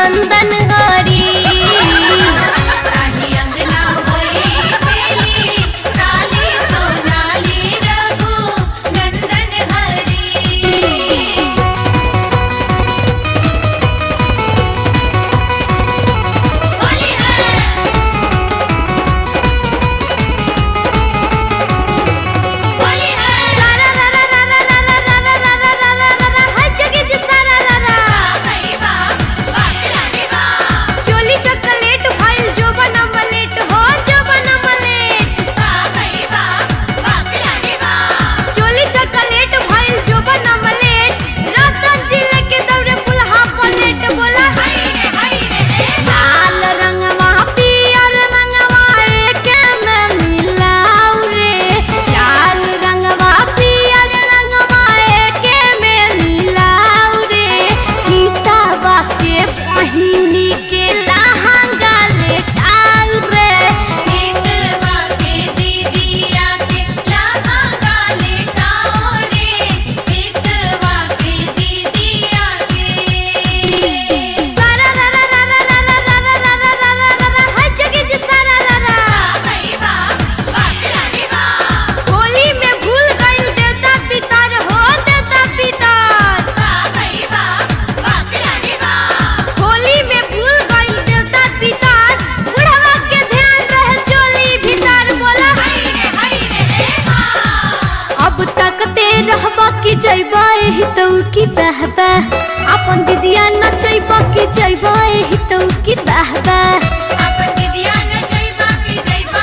नंदन हरी ताही अंगना होई बेली साली सोनाली रघु नंदन हरी होली है होली है रा रा रा रा रा रा रा रा रा रा रा रा रा रा रा हर जगह जिसरा रा रा रा भाई बा बाखलानी बा चोली चॉकलेट फाइल जो बना मलेट हो जो बना मलेट भाई बा बाखलानी बा चोली चॉकलेट फाइल जो बना मलेट रतन जिले के दौरे फुलहा पलेट बोला हाय रे हाय रे लाल रंगवा पियर रंगवा एके में मिलाऊ रे लाल रंगवा पियर रंगवा एके में मिलाऊ रे सीतावा के पहिनी के लहंगा लेटाऊ रे हितवा के दीदिया के लहंगा लेटाओ रे हितवा के दीदिया के रा रा रा रा रा रा रा रा रा रा रा रा रा रा रा हर जगह जिसरा रा रा रा भाई बा बाखलानी बा होली में भूल गइल देवता पितर हो देवता पितर भाई बा बाखलानी बा होली में भूल गइल देवता पितर बुढ़वा के ध्यान रहे चोली भीतर बोला हाय रे हाय रे अब तक ते रहबा कि जइबा एही तो की बहबा अपन दीदिया नचैबा कि जइबा एही तो की बहबा अपन दीदिया न जइबा की जइबा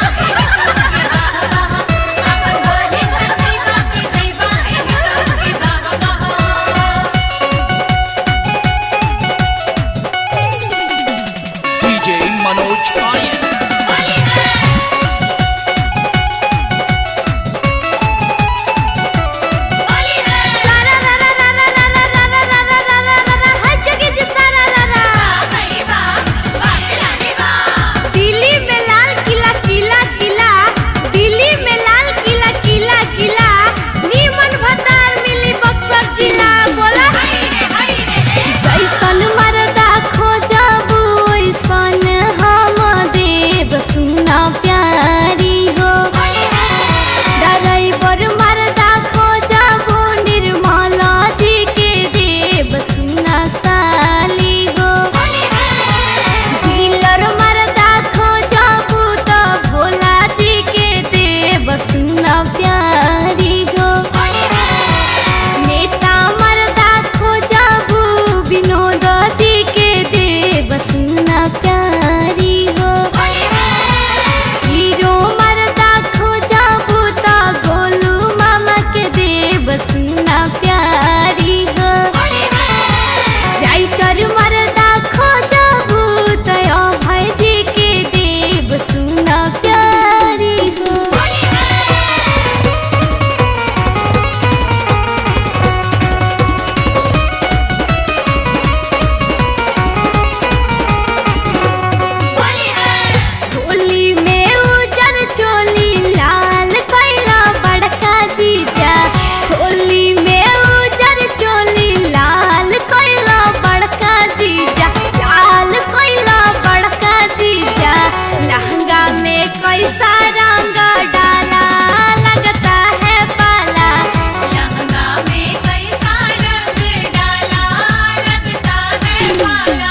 अपन बहिन न जइबा की जइबा एही की बाबा DJ Manoj Aryan. होली है होली है रा रा रा रा रा रा रा रा रा रा रा रा रा रा रा हर जगह जिसरा रा रा रा भाई बा बाखलानी बा दिल्ली में लाल किला किला किला दिल्ली में लाल किला किला किला नीमन भतार मिली बक्सर जिला बोला हाय रे हाय रे जैसन मरदा खोजबू ओइसन हम देव सुना प्यारी हो होली है ड्राइवर मरदा खोजबू निर्मला जी के देव सुना साली हो होली है डीलर मरदा खोजबू तो भोला जी के देव सुना प्यारी हो होली है नेता मरदा खोजबू विनोद जी के देव सुना प्यारी हो होली है हीरो मरदा खोजबू तो गोलू मामा के देव सुना प्यारी हो होली है राइटर मरदा खोजबू तया भाई जी के देव सुना प्यारी हो होली है होली है होली में उजर चोली लाल कैला बड़का जीजा होली में उजर चोली लाल कैला बड़का जीजा लाल कैला बड़का जीजा लहंगा में कैसा रंग डाला लगता है पाला लहंगा में कैसा रंग डाला लगता है पाला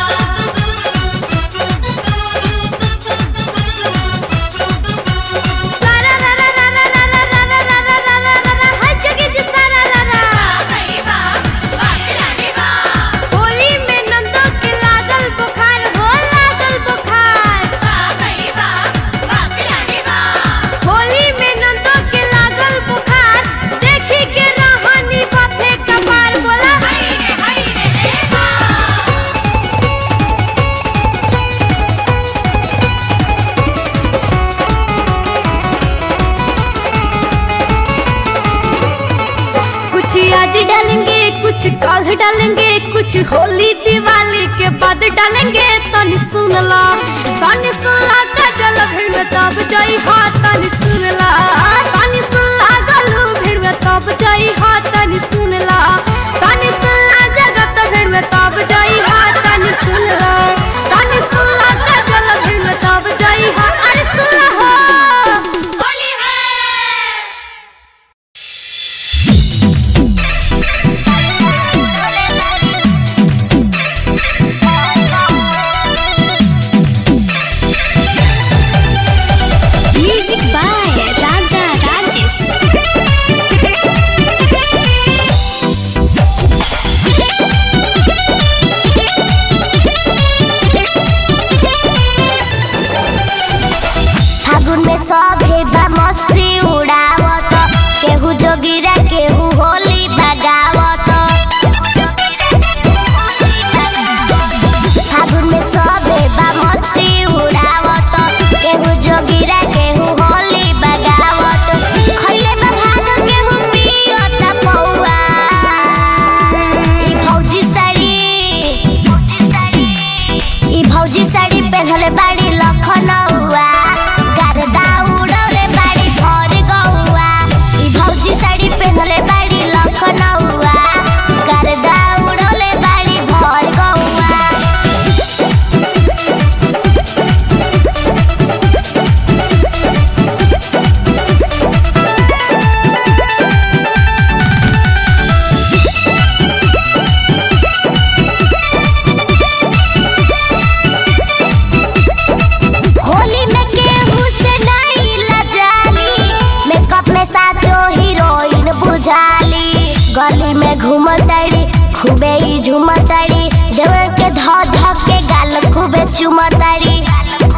रा रा रा रा रा रा रा रा रा रा रा रा रा रा रा हर जगह जिसरा रा रा रा भाई बा बाखलानी बा होली में नंदो के लागल बुखार हो लागल बुखार भाई बा बाखलानी बा होली में नंदो के लागल बुखार देखी के रहनी बाथे कपार बोला हाय रे हाय रे कुछ आज डालेंगे कुछ कल डालेंगे कुछ होली दिवाली के बाद डालेंगे तनी सुन ला तनी सुन ला गजल भीड़ में तब जाई हा तनी सुन ला तनी सुन ला गलू भीड़ में तब जाई हा तनी सुन ला तनी सुन ला जगत भीड़ में तब जाई हा तनी सुन ला खूबे ही झुमताड़ी देवर के ध ध के गाल खूबे चुमताड़ी